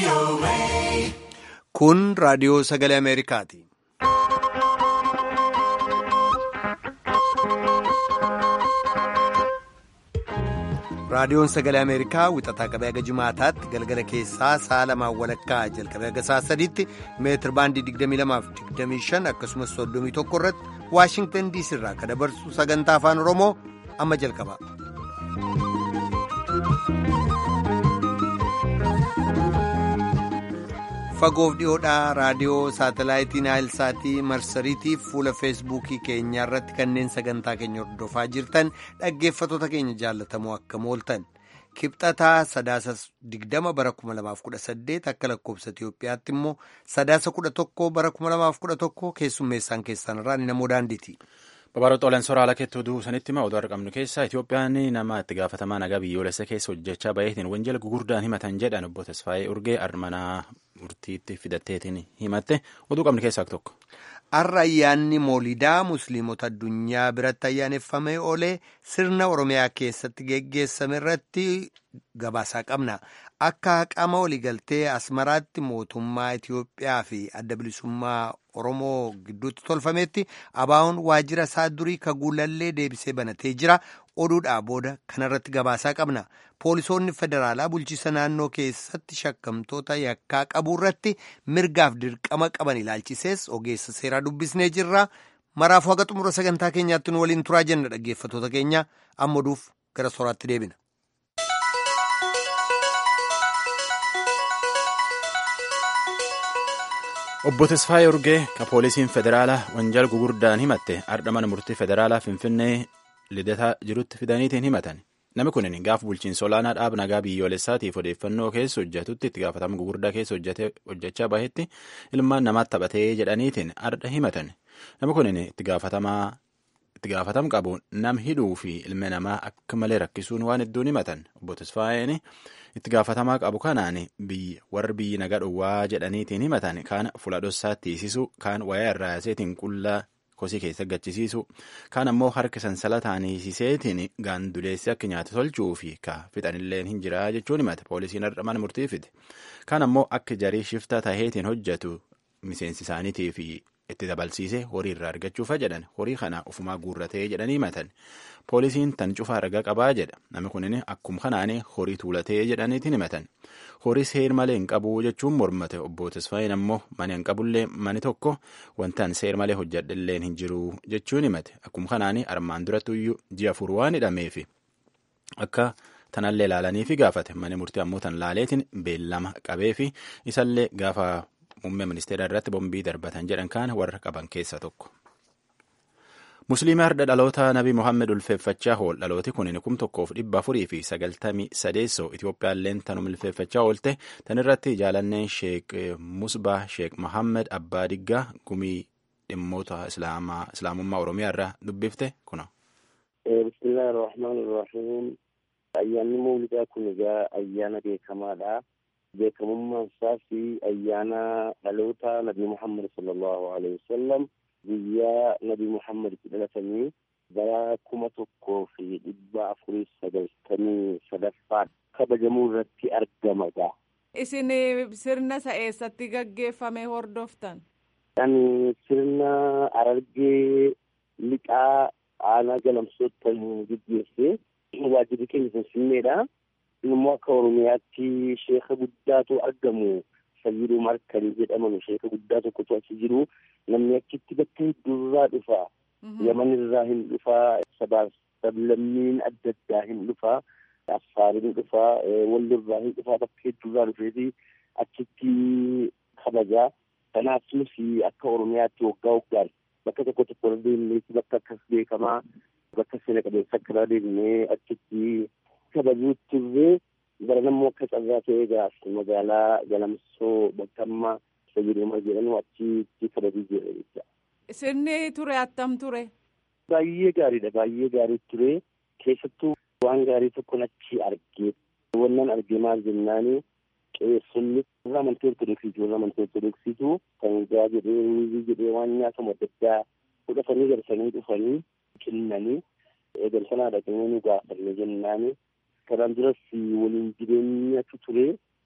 Kun raadiyoo sagalee Ameerikaati. Raadiyoon sagalee Ameerikaa wixataa qabee haga jimaataatti galgala keessaa sa'a lamaan walakkaa jalqabee haga sa'a sadiitti meetir baandii 22-25 akkasumas 31 irratti Waashingtan diisii irraa kan dabarsu sagantaa afaan Oromoo amma jalqaba. Fagoof dhiyoodhaa raadiyoo saatalaayitii Naayilsaatii marsariitiif fuula feesbuukii keenyaa irratti kanneen sagantaa keenya hordofaa jirtan dhaggeeffatoota keenya jaallatamoo akkam ooltan kibxataa sadaasa 20 bara 2018 akka lakkoofsa Itiyoophiyaatti immoo sadaasa 11 bara 2011 keessummeessaan keessan irraa namoo daandiiti. Babaaroo Xoolaan Soraala keettoo duusanitti hima oduu argamnu keessaa Itoophiyaan nama itti gaafatamaa nagaa biyyoolessa keessa hojjechaa baheetiin wanjala gugurdaan himatan jedhan obbo Tasfaayee Urgee armanaa murtiitti fidatteetiin himatte oduu qabnu keessaa tokko. Har'a ayyaanni moolidaa musliimota addunyaa biratti ayyaaneffamee oolee sirna Oromiyaa keessatti geggeessame irratti gabaasaa qabna. Akka haqama waliigaltee Asmaraatti mootummaa Itiyoophiyaa fi adda bilisummaa Oromoo gidduutti tolfametti abaawoon waajjira isaa durii kaguulallee deebisee banatee jira. Oduudhaa booda kanarratti gabaasaa qabna. Poolisoonni federaalaa bulchiisa naannoo keessatti shakkamtoota yakkaa qabuu irratti mirgaaf dirqama qaban ilaalchisees ogeessa seeraa dubbisnee jirra. Maraafuu haga xumura sagantaa keenyaatti nu waliin turaa jenna dhaggeeffatoota keenya amma oduuf gara sooraatti deebina. Obbo Tasfaayee Urgee ka poolisiin federaalaa wanjal gugurdaan himatte ardha mana murtii federaalaa Finfinnee lidataa jirutti fidaniitiin himatan. Namni kun gaaf bulchiinsa olaanaa dhaab nagaa biyyoolessaatiif odeeffannoo keessa hojjetutti itti gaafatama gugurdaa keessa hojjechaa bahetti ilmaan namaatti taphatee jedhaniitiin ardha himatan. Namni kun itti gaafatam qabu nam hidhuu fi ilmi namaa akka malee rakkisuun waan hedduun himatan. Obbo Tasfaayeen itti gaafatamaa qabu kanaan warri biyyi nagaa dhowwaa jedhaniitiin himatan kaan fuula dhossaatti hiisisuu kaan wayaa irraa yaaseetiin qullaa kosii keessa gachisiisu kaan ammoo harka sansalataan hiisiseetiin gaanduleessi akka nyaata tolchuu fi ka fixanillee hin jira jechuun himate poolisiin har'a mana murtii fide kaan ammoo akka jarii shiftaa taheetiin hojjetu miseensi isaaniitii fi itti dabalsiise horii irraa argachuufa jedhan horii kana ofumaa guurratee jedhanii himatan poolisiin tan cufaa ragaa qabaa jedha namni kunin akkuma kanaan horii tuulatee jedhaniitiin himatan horii seer malee hin qabu jechuun mormate obbo Tasfaayeen ammoo mani hin qabullee mani tokko wantaan seer malee hojjedhallee hin jiru jechuun himate akkuma kanaan armaan durattuyyuu ji'a afur waan hidhameefi akka tanallee ilaalanii fi gaafate mani murtii ammoo tan laaleetiin beellama qabee fi isallee gaafa muummee ministeera irratti bombii darbatan jedhan kaan warra qaban keessa tokko. Musliima har'a dhaloota Nabi Muhammed ulfeeffachaa ool dhalooti kun kum tokkoof dhibba afurii fi sagaltamii sadeessoo Itoophiyaalleen tanuma ulfeeffachaa oolte tan irratti jaalanneen Sheek Musbaa Sheek Muhammed Abbaa Diggaa gumii dhimmoota islaamummaa Oromiyaa irraa dubbifte kuna. Bismillaahi rahmaani rahiim. Ayyaanni mawlidaa kun egaa ayyaana beekamaadha. Beekamummaan isaa fi ayyaana dhaloota Nabi Muhammad sallallahu alaihi wasallam. guyyaa nabi muhammad itti dhalatanii bara kuma tokkoo fi dhibba afurii sagaltamii sadaffaa kabajamuu irratti argamadha. Isin sirna isa eessatti gaggeeffame hordoftan? Ani sirna Harargee lixaa aanaa galamsootti gaggeesse waajjirri keenya Finfinneedha. Immoo akka Oromiyaatti sheeka guddaatu argamu. Sayyiduu Markanii jedhaman sheeka guddaa tokkotu achi jiru namni achitti bakka hedduurraa dhufa. Yaman irraa hin dhufaa sabaaf sablammiin adda addaa hin dhufaa Affaariin dhufaa wallirraa hin dhufaa bakka hedduurraa dhufeeti achitti kabajaa. Kanaaf nuti akka Oromiyaatti waggaa waggaan bakka tokko tokko irra deemneeti bakka akkas beekamaa bakka seena qabeessa akka irra deemnee achitti kabajuutti turree bara nammoo akka carraa ta'ee gaaf magaalaa galamsoo bakkammaa fayyadamaa jedhamu achitti kabajuu jira jecha. Sirni ture attam ture? Baay'ee gaariidha baay'ee gaarii ture keessattuu waan gaarii tokkon achi argee wannan argee maal jennaani qeessonni warra amantii ortodoksiitu warra amantii ortodoksiitu kan gaa jedhee ruuzii jedhee waan nyaatamu adda addaa fudhatanii garsanii dhufanii kennanii eegalsanaa dhaqanii nu gaafanne jennaani kanaan duras waliin jireenyatu ture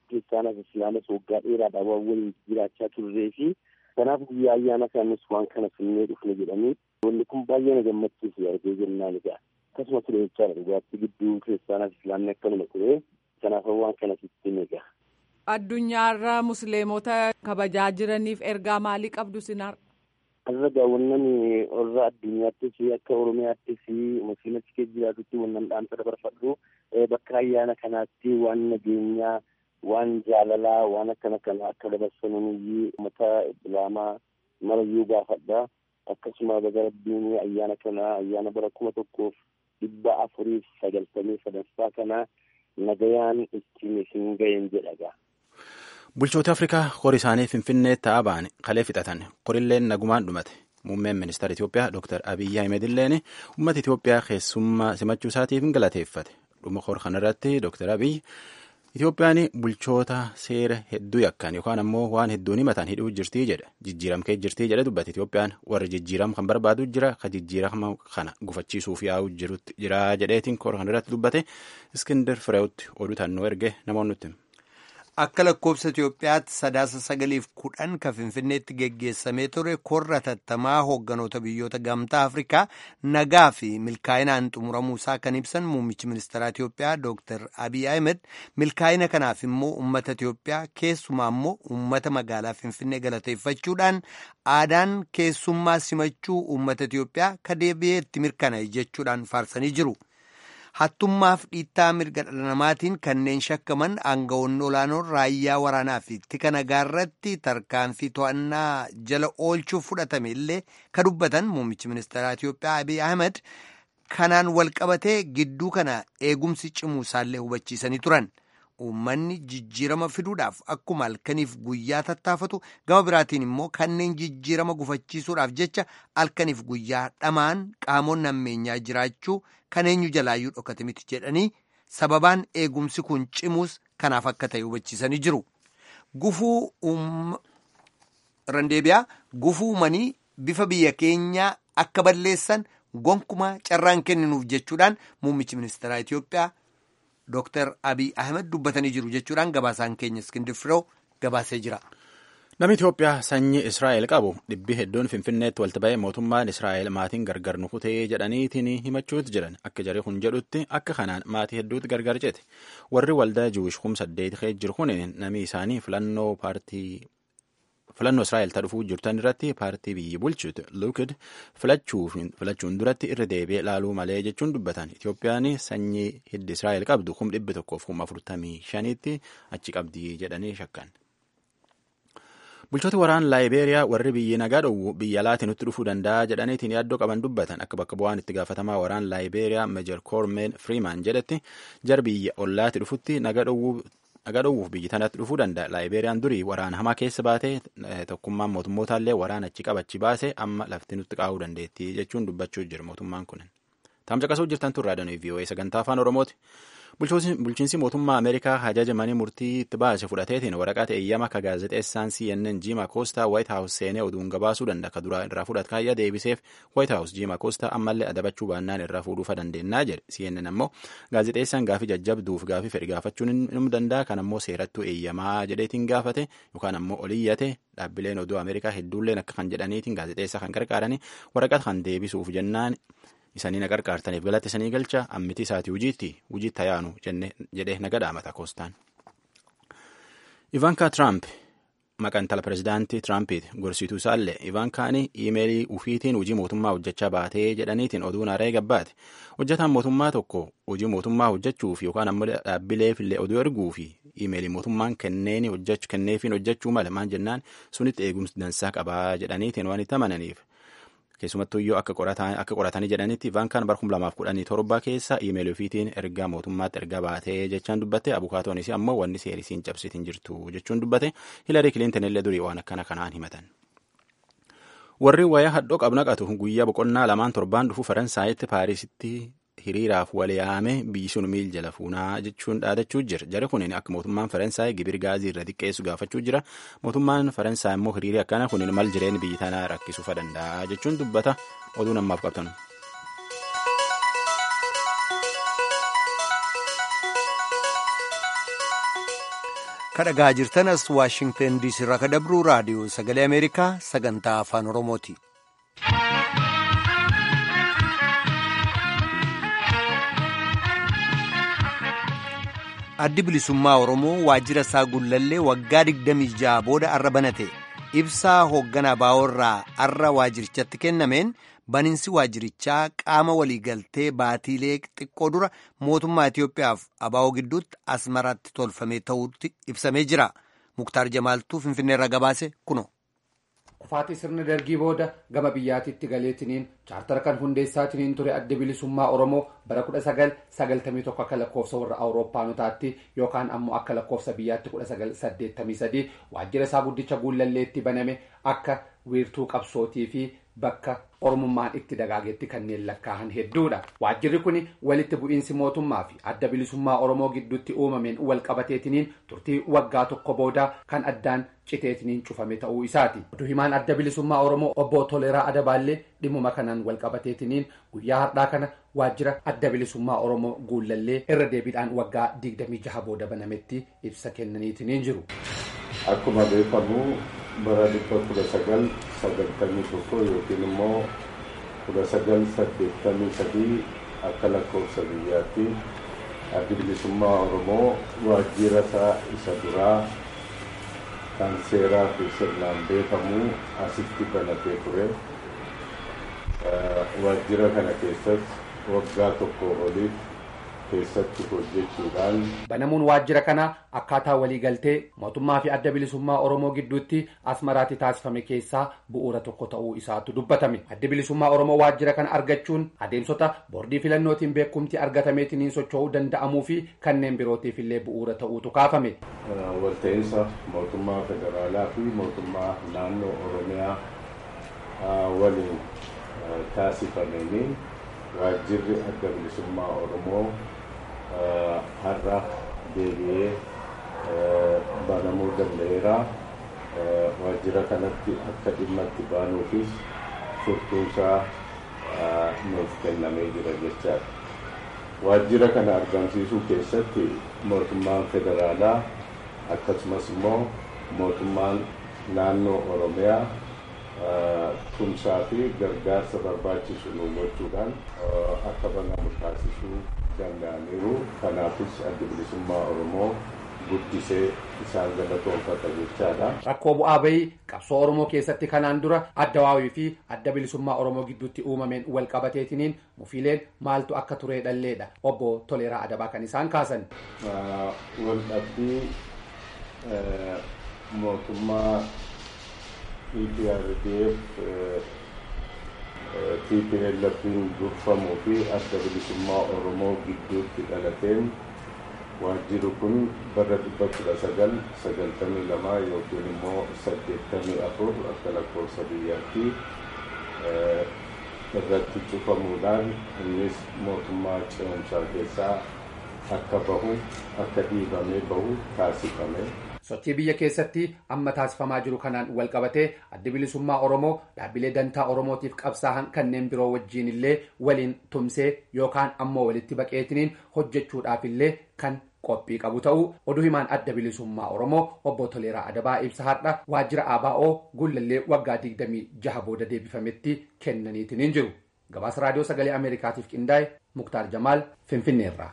kiristaanaaf islaamas waggaa dheeraadhaa waan waliin jiraachaa turree fi kanaaf guyyaa ayyaana isaaniis waan kana finnee dhufne jedhanii wanni kun baay'ee na gammachiisu argee jennaan egaa akkasuma ture jechaadha dhugaatti gidduu kiristaanaaf islaamni akkanuma ture kanaaf waan kana sitti egaa. Addunyaarra musliimota kabajaa jiraniif ergaa maalii qabdu sinar? Har'a gaawwannan warra addunyaattis akka Oromiyaattis musliimatti keessa jiraatutti wannan dhaamsa dabarfadhu bakka ayyaana kanaatti waan nageenyaa waan jaalalaa waan akkana kana akka dabarsanuyyii uummata islaamaa marayyuu gaafadha akkasuma baga rabbiin ayyaana kana ayyaana bara kuma tokkoof dhibba afuriif sagaltamii sadaffaa kana nagayaan ittiin isin ga'een jedhaga. Bulchoota Afrikaa horii isaanii Finfinnee ta'aa ba'an kalee fixatan horilleen nagumaan dhumate. Muummeen ministeera Itoophiyaa Dr. Abiyyi Ahmed illeen uummata Itoophiyaa keessummaa simachuu isaatiif galateeffate. Dhuma hor kanarratti Dr. Abiyyi Itoophiyaan bulchoota seera hedduu yakkan yookaan ammoo waan hedduun himatan hidhuu jirtii jedha. Jijjiiramkee jirtii jedhe dubbate Itoophiyaan warra jijjiiram kan barbaadu jira ka jijjiirama kana gufachiisuuf yaa'u jirutti jira jedheetiin hor kanarratti dubbate Iskindar Fireewutti oduu tannoo erge namoonni nutti. Akka lakkoofsa Itoophiyaatti sadaasa sagaliif kudhan kan Finfinneetti geggeessamee ture korra tattamaa hoogganoota biyyoota gamtaa Afrikaa nagaa fi milkaa'inaan xumuramuu isaa kan ibsan muummichi ministeeraa Itoophiyaa Dr. Abiy Ahmed milkaa'ina kanaaf immoo uummata Itoophiyaa keessumaa immoo uummata magaalaa Finfinnee galateeffachuudhaan aadaan keessummaa simachuu uummata Itoophiyaa ka deebi'ee itti mirkanaa'e jechuudhaan faarsanii jiru. hattummaaf dhiittaa mirga dhala namaatiin kanneen shakkaman aangawoonni olaanoon raayyaa waraanaa fi tika nagaarratti tarkaanfii to'annaa jala oolchuuf fudhatame illee ka dubbatan muummichi ministeeraa Itoophiyaa Abiy Ahmed kanaan walqabatee gidduu kana eegumsi cimuu isaallee hubachiisanii turan. Uummanni jijjiirama fiduudhaaf akkuma halkaniif guyyaa tattaafatu gama biraatiin immoo kanneen jijjiirama gufachiisuudhaaf jecha halkaniif guyyaa dhamaan qaamonni ammeenyaa jiraachuu kan eenyu jalaayyuu dhokate miti jedhanii sababaan eegumsi kun cimuus kanaaf akka ta'e hubachiisanii jiru. Gufuu randeebiyaa gufuu uumanii bifa biyya keenyaa akka balleessan gonkumaa carraan kenninuuf jechuudhaan muummichi ministeeraa Itoophiyaa. Dooktar Abiy Ahmed dubbatanii jiru jechuudhaan gabaasaan keenya Iskindir Firoo gabaasee jira. Namni Itoophiyaa sanyii Israa'el qabu dhibbi hedduun Finfinneetti walitti ba'ee mootummaan Israa'el maatiin gargar nu kutee jedhaniitiin himachuutti jiran akka jarri kun jedhutti akka kanaan maatii hedduutti gargar cite warri waldaa Jiwish kum saddeet kee jiru kun namni isaanii filannoo paartii filannoo Israa'el ta'uu jirtan irratti paartii biyyi bulchuutu Lukid filachuun duratti irra deebi'ee ilaaluu malee jechuun dubbatan Itoophiyaan sanyii hiddi Israa'el qabdu kum dhibbi tokkoof kum afurtamii shaniitti achi qabdi jedhanii shakkan. Bulchoota waraana Laayibeeriyaa warri biyyi nagaa dhowwu biyya alaatii nutti dhufuu danda'a jedhaniitiin yaaddoo qaban dubbatan akka bakka bu'aan itti gaafatamaa waraana Laayibeeriyaa Meejar Koormeen Firiimaan jedhetti jar biyya ollaatti dhufutti nagaa dhowwuu nagaa dhowwuuf biyyi tanatti dhufuu danda'a. Laayibeeriyaan durii waraana hamaa keessa baatee tokkummaan mootummootallee waraana achi qabachi baase amma lafti nutti qaa'uu dandeetti jechuun dubbachuu jira mootummaan kun. Taamsa qasuu jirtan turraa danuu VOA sagantaa afaan Oromooti. Bulchiinsi mootummaa Ameerikaa hajaja manii murtii itti baase fudhateetiin waraqaa eeyyama ka gaazexeessaan CNN Jiima Koostaa White House seenee oduun gabaasuu danda'a ka duraa irraa fudhat kaayyaa deebiseef White House Jiima Koostaa ammallee adabachuu baannaan irraa fuudhuufa dandeennaa jedhe CNN ammoo gaazexeessaan gaafii jajjabduuf gaafii fedhi gaafachuun ni danda'a kan ammoo seerattuu eeyyamaa jedheetiin gaafate yookaan ammoo oliyyate dhaabbileen oduu Ameerikaa hedduulleen akka kan jedhaniitiin gaazexeessaa kan gargaaranii waraqaa kan deebisuuf jennaan isanii na qarqaartaniif galatti isanii galcha ammiti isaati hujiitti hujiitti hayaanu jedhee naga dhaamata koostaan. Ivanka Trump maqaan intala pirezidaantii Tiraampiiti gorsituu isaallee Ivankaan iimeelii ufiitiin hojii mootummaa hojjechaa baatee jedhaniitiin oduun haaree gabbaate hojjetaan mootummaa tokko hojii mootummaa hojjechuuf yookaan ammoo dhaabbileefillee oduu erguu fi iimeelii mootummaan kenneeni hojjechuu kenneefiin hojjechuu mala maan jennaan sunitti eegumsi dansaa qabaa jedhaniitiin waan itti amananiif. keessumattuu iyyuu akka qoratanii jedhanitti ivaankaan bara 2017 keessa iimeelii ofiitiin ergaa mootummaatti ergaa baatee jechaan dubbate abukaatoonis ammoo wanni seerisiin cabsitiin jirtu jechuun dubbate hilarii kiliintan illee durii waan akkana kanaan himatan. warri wayaa hadhoo qabnaqatu guyyaa boqonnaa lamaan torbaan dhufu faransaayitti paarisitti hiriiraaf wal yaame biyyi sun miil jala fuunaa jechuun dhaadachuu jira jara kunin akka mootummaan faransaay gibir gaazii irra xiqqeessu gaafachuu jira mootummaan faransaay immoo hiriirii akkana kunin mal jireenya biyyi tanaa rakkisuufa danda'a jechuun dubbata oduun ammaaf qabtan. kadhagaa jirtanas waashingtan diisii irraa ka dabruu raadiyoo sagalee ameerikaa sagantaa afaan oromooti. addi bilisummaa oromoo waajjira isaa gullallee waggaa 26 booda arra banate ibsaa hoogganaa baa'oorraa arra waajjirichatti kennameen baninsi waajjirichaa qaama waliigaltee baatiilee xiqqoo dura mootummaa Itiyoophiyaaf abaa'oo gidduutti asmaraatti tolfamee ta'uutti ibsamee jira. Muktaar Jamaaltuu Finfinneerra gabaase kuno. Kufaatii sirna dargii booda gama biyyaatiitti galeetiniin chaartara kan hundeessaatiniin ture adda bilisummaa Oromoo bara kudha sagal sagaltamii tokko akka lakkoofsa warra Awuroopaanotaatti yookaan ammoo akka lakkoofsa biyyaatti kudha sagal saddeettamii sadii waajjira isaa guddicha guullalleetti baname akka wiirtuu qabsootii fi bakka oromummaan itti dagaagetti kanneen lakkaa'an hedduudha. Waajjirri kun walitti bu'iinsi mootummaa fi adda bilisummaa Oromoo gidduutti uumameen wal qabateetiniin turtii waggaa tokko booda kan addaan citeetiniin cufame ta'uu isaati. Oduu himaan adda bilisummaa Oromoo obbo Toleeraa Adabaallee dhimmuma kanaan wal qabateetiniin guyyaa har'aa kana waajjira adda bilisummaa Oromoo guullallee irra deebiidhaan waggaa digdamii jaha booda banametti ibsa kennaniitiniin jiru. Akkuma beekamu bara dhibba kudha sagal sagaltamii tokko yookiin immoo kudha sagal saddeettamii sadii akka lakkoofsa biyyaatti addi bilisummaa Oromoo waajjira isaa isa duraa kan seeraa fi sirnaan beekamu asitti banatee ture. Waajjira kana keessas waggaa tokko oliif keessatti hojjechuudhaan. Banamuun waajjira kana akkaataa waliigaltee mootummaa fi adda bilisummaa Oromoo gidduutti asmaraatti taasifame keessaa bu'uura tokko ta'uu isaatu dubbatame. Addi bilisummaa Oromoo waajjira kana argachuun adeemsota boordii filannootiin beekumti argatameetiniin socho'uu danda'amuu fi kanneen birootiif illee bu'uura ta'uutu kaafame. Walta'iinsa mootummaa federaalaa fi mootummaa naannoo Oromiyaa waliin taasifameen waajjirri adda bilisummaa Oromoo har'a deebi'ee banamuu danda'eera. Waajjira kanatti akka dhimma itti baanuufis furtuunsaa nuuf kennamee jira jechaadha. Waajjira kana argamsiisuu keessatti mootummaan federaalaa akkasumas immoo mootummaan naannoo Oromiyaa tumsaa fi gargaarsa barbaachisu nu gochuudhaan akka banamu taasisuu danda'aniiru. Kanaafis adda bilisummaa Oromoo guddisee isaan galatoonfata jechaadha. Rakkoo bu'aa bahii qabsoo Oromoo keessatti kanaan dura adda waawii fi adda bilisummaa Oromoo gidduutti uumameen wal qabateetiniin mufiileen maaltu akka turee dhalleedha. Obbo Toleeraa Adabaa kan isaan kaasan. Wal dhabbii mootummaa EPRDF TPLF'n durfamuu fi adda bilisummaa Oromoo gidduutti dhalateen waajjirri kun bara dhibba kudha sagal sagaltamii lamaa yookiin immoo saddeettamii afur akka lakkoofsa biyyaatti irratti cufamuudhaan innis mootummaa ce'umsaa keessaa akka bahu akka dhiibamee bahu taasifame. sochii biyya keessatti amma taasifamaa jiru kanaan wal qabatee addi bilisummaa oromoo dhaabbilee dantaa oromootiif qabsaa'an kanneen biroo wajjiin illee waliin tumsee yookaan ammoo walitti baqeetiniin hojjechuudhaaf illee kan qophii qabu ta'uu oduu himaan adda bilisummaa oromoo obbo Toleeraa Adabaa ibsa har'a waajjira ABO gullallee waggaa digdamii jaha booda deebifametti kennaniitiniin jiru gabaasa raadiyoo sagalee ameerikaatiif qindaa'e muktaar jamaal finfinneerraa.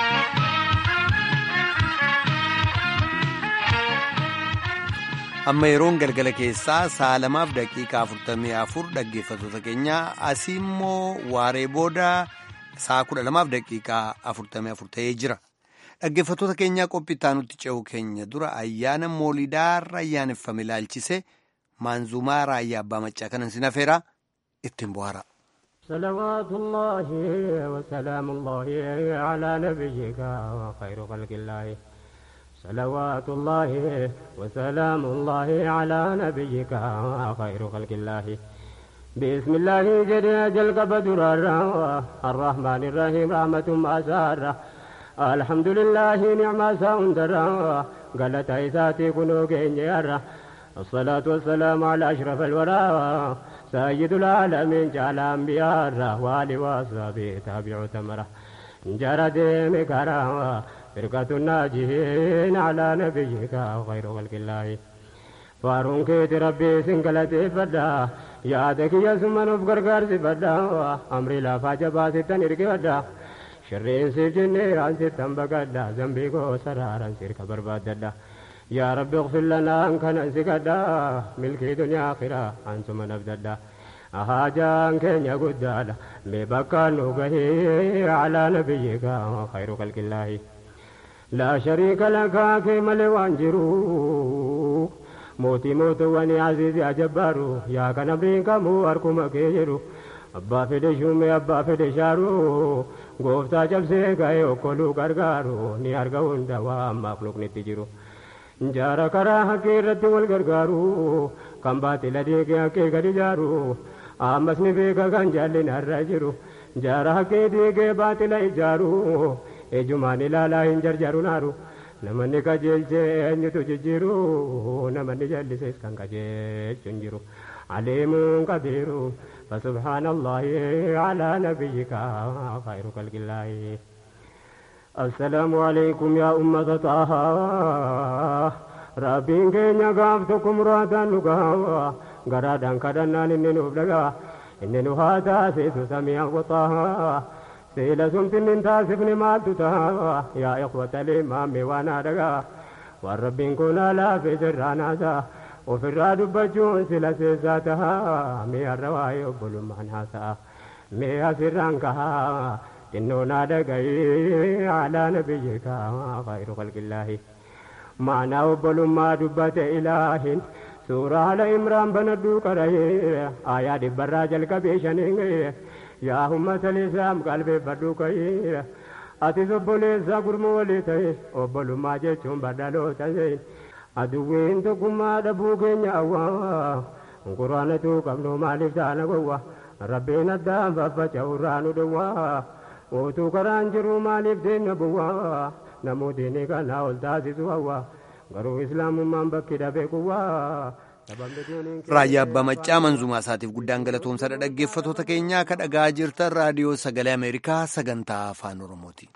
amma yeroon galgala keessaa sa'a lamaaf daqiiqaa afurtamii afur dhaggeeffattoota keenya asii immoo waaree booda sa'a kudha lamaaf daqiiqaa afurtamii afur ta'ee jira dhaggeeffattoota keenyaa qophii nutti ce'u keenya dura ayyaana moolidaarra ayyaaneffame ilaalchise maanzumaa raayyaa abbaa maccaa kanan sin afeera ittiin bohaara. صلوات الله وسلام الله على نبيك وخير خلق الله صلوات الله وسلام الله على نبيك خير خلق الله بسم الله جل جل بدر الرحمن الرحيم رحمة أسارة الحمد لله نعم ساندر قالت عيساتي كنو كينيرا الصلاة والسلام على أشرف الورى سيد العالمين جعل أنبياء وآل وصحبه تابعوا تمره جرى ديم كرامة فرقة الناجين على نبيك خير خلق الله فارون كيت ربي سنقلتي فدا يادك يا سمن في غرغر سبدا أمري لا فاجبا ستن إرقي فدا شرين سيف جني عن ستن بقدا ذنبي كو سرارا سيرك برباد يا رب اغفر لنا أن كان سكدا ملكي دنيا آخرة أنتم نبددا أهاجان كن يقدادا مبكى نوغه على نبيك خير خلق الله لا شريك لك كما لوانجرو موتي موت واني عزيزي أجبارو يا كان أمريكا مو أركم كيجرو أبا فدي شومي أبا فدي شارو gooftaa cabsee ga'ee okkoluu gargaaru ni arga hunda waan maaqluqni itti jiru jaara karaa haqqee irratti wal gargaaru kan baatila deegee haqqee gadi jaaru ammas ni beeka kan jaallin har'a jiru jaara haqqee deegee baatila ijaaru ejumaan ilaalaa hin jarjaru naaru namanni qajeelchee eenyutu jijjiiru namanni jallisees kan qajeelchu hin jiru aliimuun qabiiru فسبحان الله على نبيك خير خلق الله السلام عليكم يا أمة طه ربين كينيا قافتكم راتا نقاوا قرادا كدنا إني نبلغا إني نهاتا سيسو سميع وطه سيلا سمتن انتاسفن مالتتا يا إخوة الإمام وانا دقا والربين كنا لا في سرانا ofirraa dubbachuun sila seessaa tahaa mee har'awaa obbolummaan haasa'a mee asirraan kahaa xinnoo naa dhaga'ee alaa nabiyyikaa khayru khalqillaahi maanaa obbolummaa dubbate ilaahin suuraa ala imraan banadhuu qara'ee aayaa dhibbarraa jalqabee shaniin yaa ummata lisaam qalbeeffadhuu ka'ee atis obboleessaa gurmuu walii ta'e obbolummaa jechuun badhaloota ta'e. aduwwiin tokkummaa dhabuu keenya awwaa quraanatu qabnu maaliif taana gowwa rabbiin addaan faffaca'urraa nu dhowwaa utuu karaan jiru maaliif deemna buwwaa namootni kana ol taasisu hawwa garuu islaamummaan bakki dhabee kuwwaa. Raayyaa Abbaa Maccaa Manzumaa isaatiif guddaan galatoomsadha dhaggeeffatoota keenyaa akka dhagaa jirtan raadiyoo sagalee Ameerikaa sagantaa afaan Oromooti.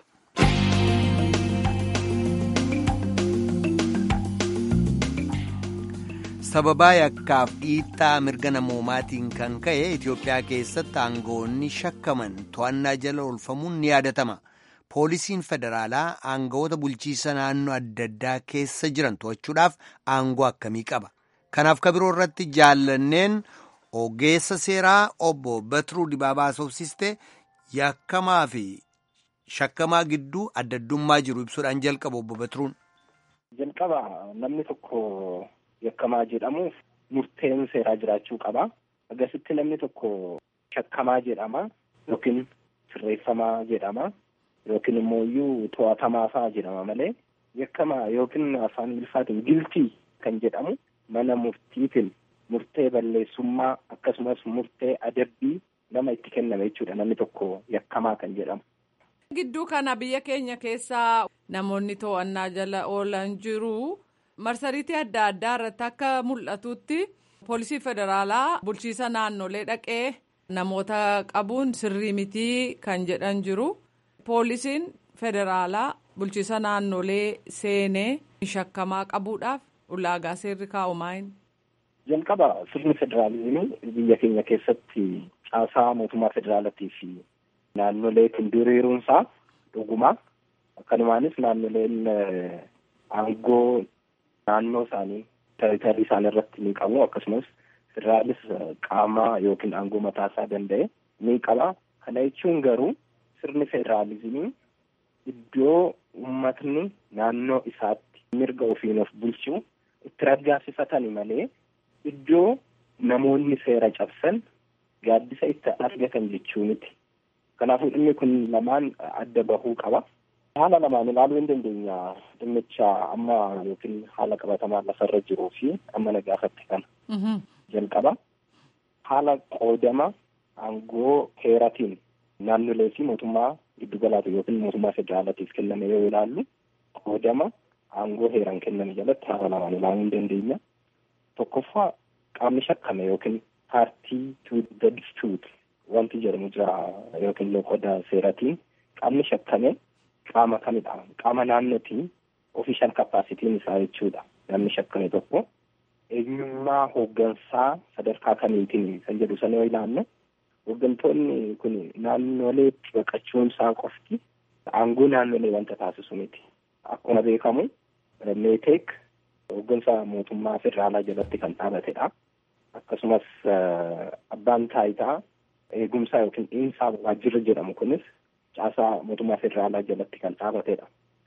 sababaa yakkaaf dhiittaa mirga namoomaatiin kan ka'e Itoophiyaa keessatti aangawoonni shakkaman to'annaa jala oolfamuun ni yaadatama. Poolisiin federaalaa aangawoota bulchiisa naannoo adda addaa keessa jiran to'achuudhaaf aangoo akkamii qaba? Kanaaf kabiroo irratti jaallanneen ogeessa seeraa obbo Batiruu Dibaabaa Soofsiste yakkamaa fi shakkamaa gidduu adda addummaa jiru ibsuudhaan jalqaba obbo Batiruun. Jalqaba namni tokko yakkamaa jedhamuuf murteen seeraa jiraachuu qaba. Akkasitti namni tokko shakkamaa jedhama yookiin sirreeffamaa jedhama yookiin immoo iyyuu to'atamaa fa'aa jedhama malee yakkamaa yookiin afaan Ingiliffaatiin giltii kan jedhamu mana murtiitiin murtee balleessummaa akkasumas murtee adabbii nama itti kenname jechuudha namni tokko yakkamaa kan jedhamu. Gidduu kana biyya keenya keessaa namoonni to'annaa jala oolan jiru. marsariitii adda addaa irratti akka mul'atutti poolisii federaalaa bulchiisa naannolee dhaqee namoota qabuun sirrii mitii kan jedhan jiru poolisiin federaalaa bulchiisa naannolee seenee shakkamaa qabuudhaaf ulaagaa seerri kaa'u maayin. jalqaba sirni federaalizimii biyya keenya keessatti caasaa mootummaa federaalaatii fi naannoleetiin diriiruunsaa dhugumaa akkanumaanis naannoleen aangoo naannoo isaanii teeritarii isaanii irratti ni qabu akkasumas federaalis qaama yookiin aangoo mataa isaa danda'e ni qaba kana jechuun garuu sirni federaalizimii iddoo uummatni naannoo isaatti mirga ofiin of bulchuu itti raggaasifatani malee iddoo namoonni seera cabsan gaaddisa itti argatan jechuu miti kanaafuu dhimmi kun lamaan adda bahuu qaba. haala lamaan ilaaluu hin dandeenya dhimmicha amma yookiin haala qabatamaa lafarra jiruu fi amma na gaafatti kana jalqaba haala qoodama aangoo heeratiin naannolee fi mootummaa giddugalaatu yookiin mootummaa federaalaatiif kenname yoo ilaallu qoodama aangoo heeraan kenname jalatti haala lamaan ilaaluu hin dandeenya tokkoffaa qaamni shakkame yookiin paartii to the dispute wanti jedhamu jira yookiin loqoda seeratiin qaamni shakkame qaama kamidha qaama naannootiin ofishaal kapaasitiin isaa jechuudha namni shakkame tokko eenyummaa hooggansaa sadarkaa kamiitiin kan jedhu sana yoo ilaallu hooggantoonni kun naannoleetti baqachuun isaa qofti aangoo naannolee wanta taasisu miti akkuma beekamu meeteek hooggansa mootummaa federaalaa jalatti kan dhaabatedha akkasumas abbaan taayitaa eegumsaa yookiin dhiinsaa waajjirra jedhamu kunis caasaa mootummaa federaalaa jalatti kan dhaabatedha.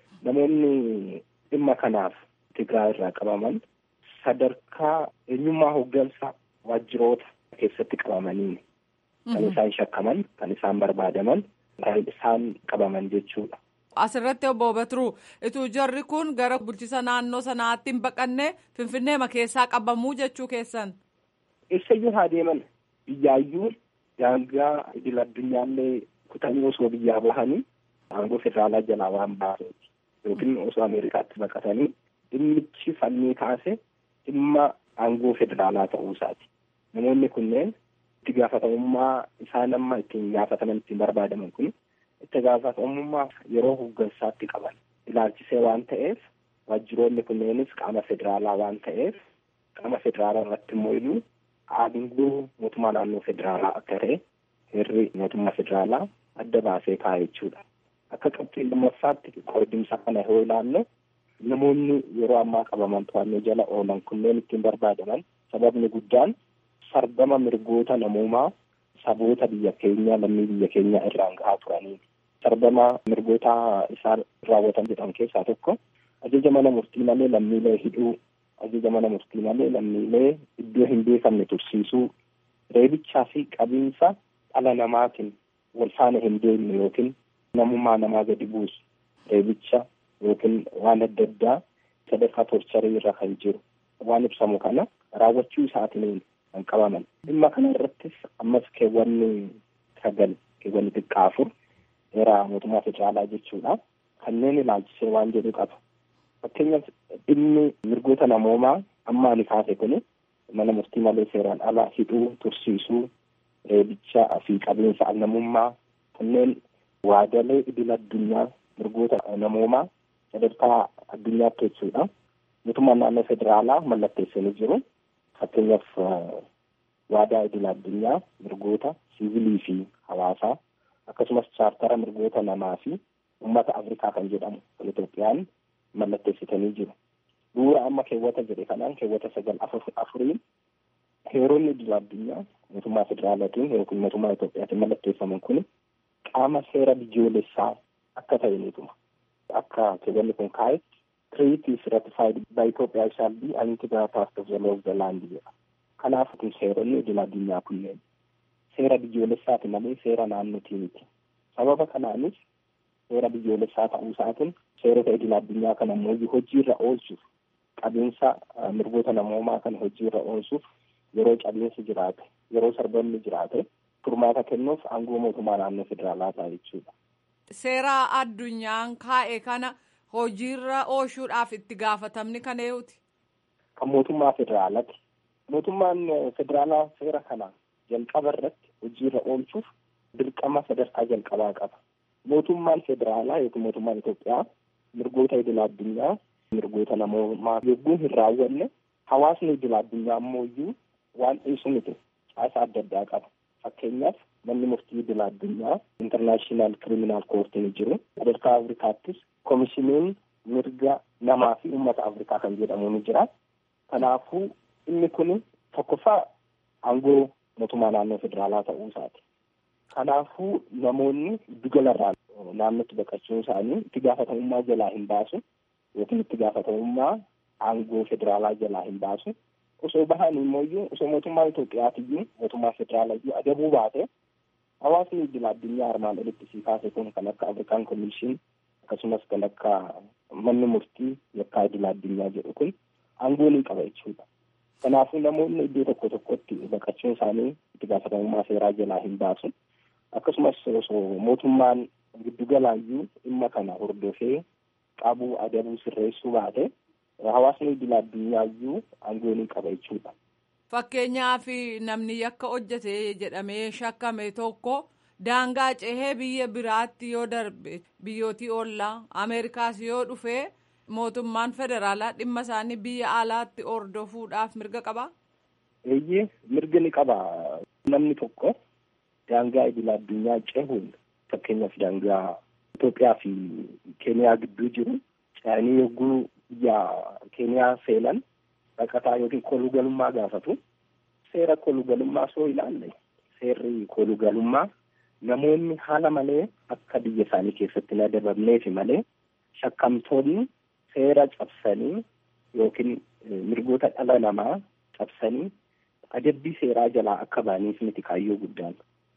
Namoonni dhimma kanaaf Tigraay irraa qabaman sadarkaa eenyummaa hooggansa waajjiroota keessatti qabamanii kan isaan shakkaman kan isaan barbaadaman kan isaan qabaman jechuudha. Asirratti obbo Batiruu ituu jarri kun gara bulchisa naannoo sanaatti hin baqanne Finfinneema keessaa qabamuu jechuu keessan. Eessayyuu haa deeman biyyaayyuu daangaa idil addunyaallee kutanii osoo biyyaa bahanii aangoo federaalaa jalaa waan baaseeti yookiin osoo Ameerikaatti baqatanii dhimmichi fannii kaase dhimma aangoo federaalaa ta'uu isaati. Namoonni kunneen itti gaafatamummaa isaan amma ittiin gaafataman ittiin barbaadaman kun itti gaafatamummaa yeroo hooggansaatti qaban ilaalchisee waan ta'eef waajjiroonni kunneenis qaama federaalaa waan ta'eef qaama federaalaa irratti immoo iyyuu aangoo mootummaa naannoo federaalaa akka ta'e heerri mootummaa federaalaa adda baasee kaa'e jechuudha. Akka qabxii lammaffaatti qoodimsa kana yoo ilaallu namoonni yeroo ammaa qabaman to'annoo jala oolan kunneen ittiin barbaadaman sababni guddaan sarbama mirgoota namoomaa saboota biyya keenya lammii biyya keenya irraan gahaa turanii sarbama mirgoota isaan raawwatan jedhan keessaa tokko ajaja mana murtii malee lammiilee hidhuu ajaja mana murtii malee lammiilee iddoo hin beekamne tursiisuu reebichaa fi qabiinsa dhala namaatiin wal faana hin deemne yookiin namummaa namaa gadi buusu reebicha yookiin waan adda addaa sadarkaa torcharii irra kan jiru waan ibsamu kana raawwachuu isaatiin kan qabaman dhimma kana irrattis ammas keewwanni sagal keewwanni xiqqaa afur heera mootummaa federaalaa jechuudha kanneen ilaalchisee waan jedhu qaba fakkeenyaaf dhimmi mirgoota namoomaa amma ani kaase kuni mana murtii malee seeraan ala hidhuu tursiisuu reebicha fi qabiinsa namummaa kanneen waadalee idil addunyaa mirgoota namoomaa sadarkaa addunyaatti jechuudha mootummaan naannoo federaalaa mallatteessanii jiru fakkeenyaaf waadaa idil addunyaa mirgoota siivilii fi hawaasaa akkasumas chaartara mirgoota namaa fi ummata afrikaa kan jedhamu kan Itoophiyaan mallatteessitanii jiru. Bu'uura amma keewwata jedhe kanaan keewwata sagal afuriin heeronni idil addunyaa mootummaa federaalaatiin yookiin mootummaa Itoophiyaatiin mallatteeffaman kun qaama seera biyyoolessaa akka ta'anituma. Akka keewwanni kun kaa'etti treaties ratified by Ethiopia shall be an integral part of the law of the land jedha. Kanaaf kun seeronni idil addunyaa kunneen seera biyyoolessaati malee seera naannootii miti. Sababa kanaanis seera biyyoolessaa ta'uu isaatiin seerota idil addunyaa kana immoo hojiirra oolchuuf qabiinsa mirgoota namoomaa kana hojiirra oolchuuf yeroo cabiinsi jiraate yeroo sarbamni jiraate furmaata kennuuf aangoo mootummaa naannoo federaalaa ta'a jechuudha. Seera addunyaan kaa'e kana hojiirra oolchuudhaaf itti gaafatamni kan eenyuti? Kan mootummaa federaalaati. Mootummaan federaalaa seera kana jalqaba irratti hojiirra oolchuuf dirqama sadarkaa jalqabaa qaba. Mootummaan federaalaa yookiin mootummaan Itoophiyaa mirgoota idil addunyaa mirgoota namoomaa yogguu hin raawwanne hawaasni idil addunyaa ammoo iyyuu waan dhiisu miti caasaa adda addaa qaba. Fakkeenyaaf manni murtii idil addunyaa intarnaashinaal kiriminaal koortiin jiru sadarkaa Afrikaattis komishiniin mirga namaa fi uummata Afrikaa kan jedhamu ni jira. Kanaafuu inni kun tokkoffaa aangoo mootummaa naannoo federaalaa ta'uu isaati. Kanaafuu namoonni giddugalarraa naannootti baqachuun isaanii itti gaafatamummaa jalaa hin baasu yookiin itti gaafatamummaa aangoo federaalaa jalaa hin baasu. Osoo bahan immoo iyyuu osoo mootummaa Itoophiyaatiyyuu mootummaa federaalayyuu adabuu baate hawaasni idil addunyaa armaan olitti sii kaase kun kan akka Afrikaan Komishin akkasumas kan akka manni murtii yakkaa idil addunyaa jedhu kun aangoo ni qaba jechuudha. Kanaafuu namoonni iddoo tokko tokkotti baqachuun isaanii itti gaafatamummaa seeraa jalaa hin baasu. Akkasumas osoo mootummaan giddugalaayyuu dhimma kana hordofee qabuu adabuu sirreessuu baate hawaasni idil adduniyaayyuu aangoo ni qaba jechuudha. Fakkeenyaaf namni yakka hojjete jedhamee shakkame tokko daangaa cehee biyya biraatti yoo darbe biyyootii oollaa ameerikaas yoo dhufe mootummaan federaalaa dhimma isaanii biyya alaatti hordofuudhaaf mirga qabaa. eeyyee mirga ni qaba namni tokko daangaa idil addunyaa cehuun fakkeenyaaf daangaa Itoophiyaa fi Keeniyaa gidduu jiru ce'anii yogguu biyya Keeniyaa seenan baqataa yookiin kolugalummaa gaafatu seera kolugalummaa soo ilaalle seerri kolugalummaa namoonni haala malee akka biyya isaanii keessatti hin adabamneefi malee shakkamtoonni seera cabsanii yookiin mirgoota dhala namaa cabsanii adabbii seeraa jalaa akka ba'aniif miti kaayyoo guddaan.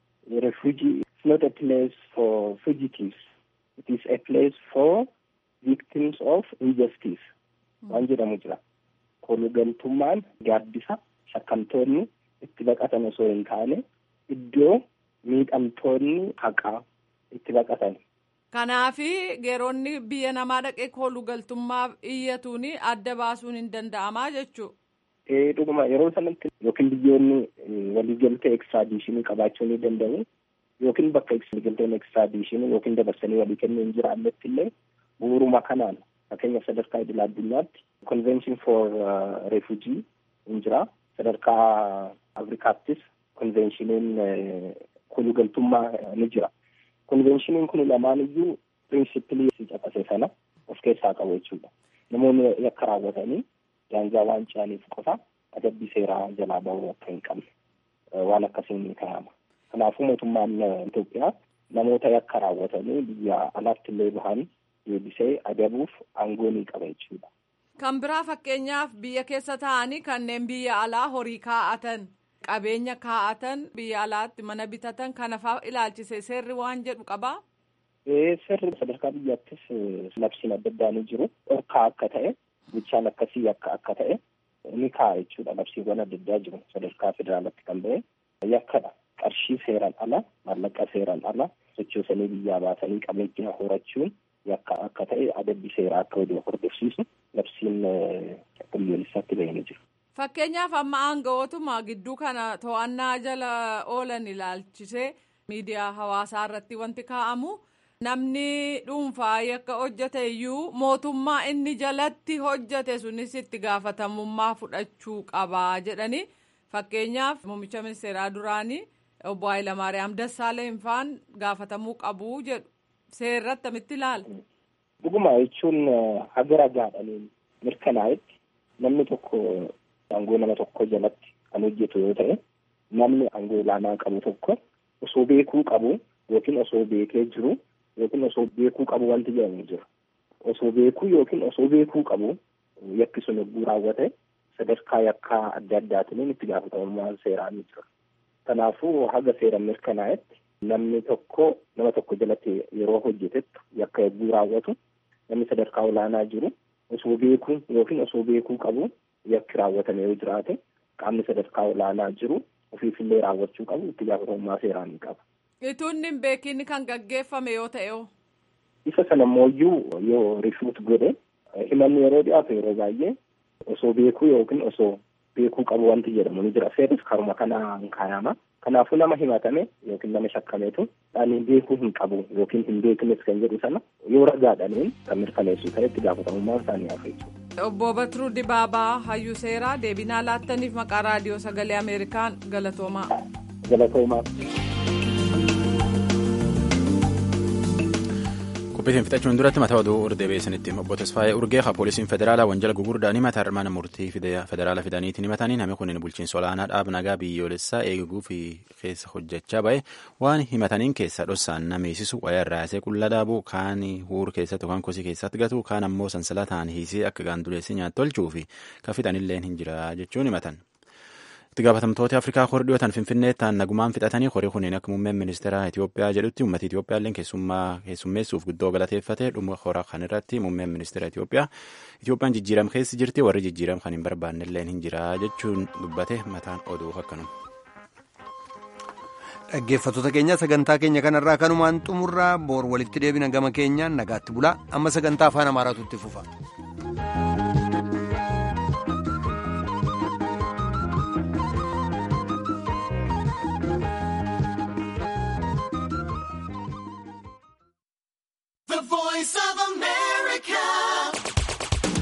Refugee is not a place for fugitives. It is a place for victims of injustice. Waan jedhamu jira. Kolugaltummaan gaaddisa shakkamtoonni itti baqatan osoo hin taane iddoo miidhamtoonni haqaa itti baqatan. Kanaafi geeronni biyya namaa dhaqee kolugaltummaaf iyyatuun adda baasuun hin danda'amaa jechuudha. Ee dhuguma yeroo sanatti yookiin biyyoonni waliigaltee ekstraadiishinii qabaachuu ni danda'u yookiin bakka waliigalteen ekstraadiishinii yookiin dabarsanii walii kennuu hin jiraannetti illee bu'uuruma kanaan fakkeenyaaf sadarkaa idil addunyaatti convention for refugee hin jira sadarkaa afrikaattis convenshiniin kolugaltummaa ni jira convenshiniin kun lamaan iyyuu pirinsipilii si caqase sana of keessaa qabu jechuudha namoonni yakka raawwatanii daangaa waan ce'aniif qofa adabbii seeraa jalaa bahuu akka hin qabne waan akkasiin ni kaa'ama. Kanaafuu mootummaan Itoophiyaa namoota yakka raawwatanii biyya alaatti illee bahan deebisee adabuuf aangoo ni qaba jechuudha. Kan biraa fakkeenyaaf biyya keessa taa'anii kanneen biyya alaa horii kaa'atan qabeenya kaa'atan biyya alaatti mana bitatan kana fa'aa ilaalchise seerri waan jedhu qabaa. Seerri sadarkaa biyyaattis labsiin adda addaa ni jiru. Dhorkaa akka ta'e gochaan akkasii akka akka ta'e ni kaa'a jechuudha. Labsiiwwan adda addaa jiru sadarkaa federaalaatti kan ba'e yakkadha. Qarshii seeraan ala maallaqa seeraan ala sochoosanii biyyaa baasanii qabeenya horachuun yakka akka ta'e adabbii seeraa akka waliin hordofsiisu labsiin biyyoolessaatti ba'ee ni jiru. Fakkeenyaaf amma aangawootuma gidduu kana to'annaa jala oolan ilaalchisee miidiyaa hawaasaa irratti wanti kaa'amu. namni dhuunfaa yakka hojjate iyyuu mootummaa inni jalatti hojjate sunis itti gaafatamummaa fudhachuu qabaa jedhani fakkeenyaaf muummicha ministeeraa duraanii obbo Hayilamaariyaam Dassaaleny faan gaafatamuu qabu jedhu seerratti akkamitti ilaala. Dhuguma jechuun haga ragaadhaniin mirkanaa'etti namni tokko aangoo nama tokko jalatti kan hojjetu yoo ta'e namni aangoo olaanaa qabu tokko osoo beekuu qabu yookiin osoo beekee jiru. yookiin osoo beekuu qabu wanti jedhamu jira. Osoo beekuu yookiin osoo beekuu qabu yakki sun yogguu raawwate sadarkaa yakkaa adda addaatiin itti gaafatamummaan seeraa ni jira. Kanaafuu haga seera mirkanaa'etti namni tokko nama tokko jalatti yeroo hojjetettu yakka yogguu raawwatu namni sadarkaa olaanaa jiru osoo beekuu yookiin osoo beekuu qabu yakki raawwatame yoo jiraate qaamni sadarkaa olaanaa jiru ofiifillee raawwachuu qabu itti gaafatamummaa seeraa ni qaba. Ituun hin beekin kan gaggeeffame yoo ta'e oo. Isa sana mooyyuu yoo rifuut godhe himanni yeroo dhiyaatu yeroo baay'ee osoo beekuu yookiin osoo beekuu qabu wanti jedhamu ni jira. Seerris karuma kanaan kaayama. Kanaafuu nama himatame yookiin nama shakkameetu ani beekuu hin qabu yookiin hin beeknes kan jedhu sana yoo ragaadhaniin kan mirkaneessu ta'e itti gaafatamummaan isaanii hafe jechuudha. Obbo Batiruu Dibaabaa Hayyuu Seeraa deebinaa laattaniif maqaa raadiyoo sagalee Ameerikaan galatoomaa. Galatoomaa. qophiitiin fixachuun duratti mataa oduu urdee beeksanitti obbo Tasfaayee Urgee haa poolisiin federaalaa wanjala gugurdaan himata mana murtii federaala fidaniitiin himatanii namni kun bulchiinsa olaanaa dhaab nagaa biyyoolessaa eeguu fi keessa hojjechaa ba'e waan himataniin keessa dhossaan nameessisu wayyaa irraa yaasee qulla dhaabuu kaan huur keessatti yookaan kosii keessatti gatu kaan ammoo sansalataan hiisee akka gaanduleessi nyaata tolchuu fi kan fixanillee hin jira jechuun himatan. itti gaafatamtooti afrikaa horii dhiyootan finfinnee ta'an nagumaan fixatanii horii kunniin akka muummeen ministeera Itoophiyaa jedhutti uummata Itoophiyaa illee keessummeessuuf guddoo galateeffatee dhuma horaa kan irratti muummeen ministeera Itoophiyaa Itoophiyaan jijjiiram keessa jirti warri jijjiiram kan hin barbaanne illee hin jira jechuun dubbate mataan oduu akkanuma. Dhaggeeffattoota keenya sagantaa keenya kanarraa kanumaan xumurraa boor walitti deebina gama keenyaan nagaatti bulaa amma sagantaa afaan amaaraatu itti fufa.